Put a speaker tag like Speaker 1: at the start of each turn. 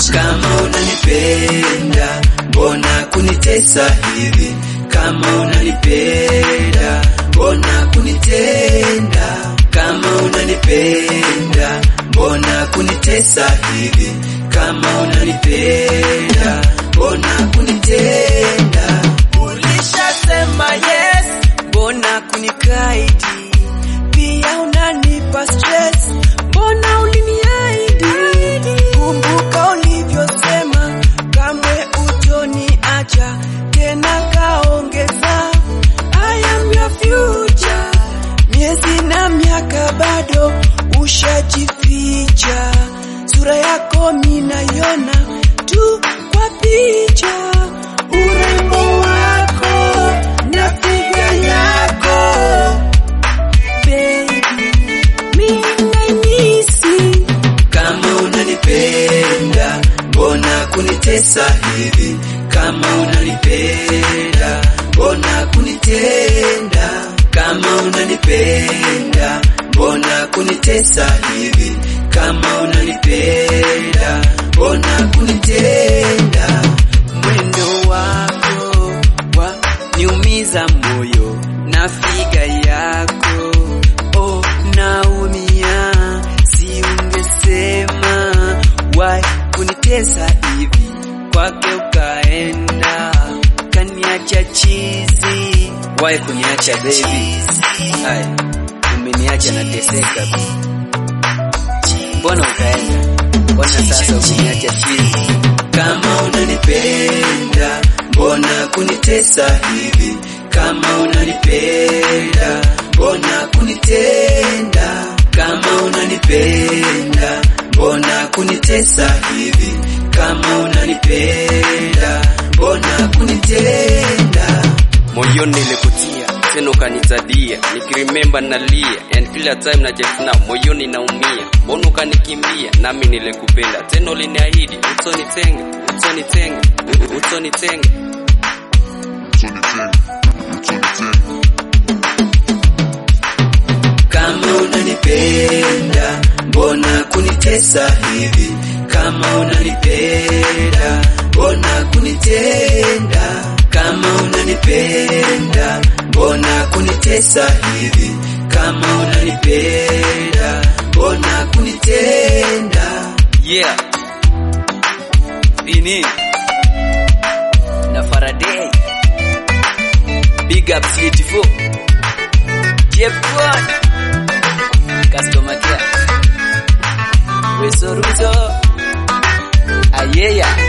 Speaker 1: Kama unanipenda mbona kunitesa hivi? Kama unanipenda mbona kunitenda? Kama unanipenda mbona kunitesa hivi? Kama unanipenda mbona kunitenda?
Speaker 2: Ulishasema yes, mbona kunikaidi? Pia unanipa stress, mbona uliniahidi? Kumbuka ulivyosema, kamwe utoniacha tena, kaongeza I am your future. Miezi na miaka bado ushajificha, sura yako minaiona tu kwa picha, urembo wako na figa yako baby, minaimisi
Speaker 1: Kama unanipenda mbona kunitesa hivi? Kama unanipenda mbona kunitenda? Kama unanipenda mbona kunitesa hivi? Kama unanipenda mbona kunitenda?
Speaker 2: mwendo wako wa niumiza moyo na figa yako oh, naumia, si ungesema wai kunitesa hivi, kwake ukaenda kaniacha chizi,
Speaker 1: Wai kuniacha baby, hai umeniacha nateseka. Mbona ukaenda? Mbona sasa umeniacha chizi? Kama unanipenda mbona kunitesa hivi? Kama unanipenda mbona kunitenda? Kama unanipenda mbona kunitesa hivi? Kama unanipenda mbona kunitenda?
Speaker 3: moyoni nilikutia tena ukanitadia, nikirememba nalia, and kila time najefuna moyoni naumia, mbona ukanikimbia? Nami nilikupenda tena uliniahidi utonitenga, utonitenga, utonitenga
Speaker 1: Kama unanipenda mbona kunitesa hivi? Kama unanipenda mbona kunitenda? Kama unanipenda mbona kunitesa hivi? Kama unanipenda mbona kunitenda?
Speaker 2: yeah. Ini na Faraday Big up City 4 Jeff One Customer Care Wesoruzo Ayeya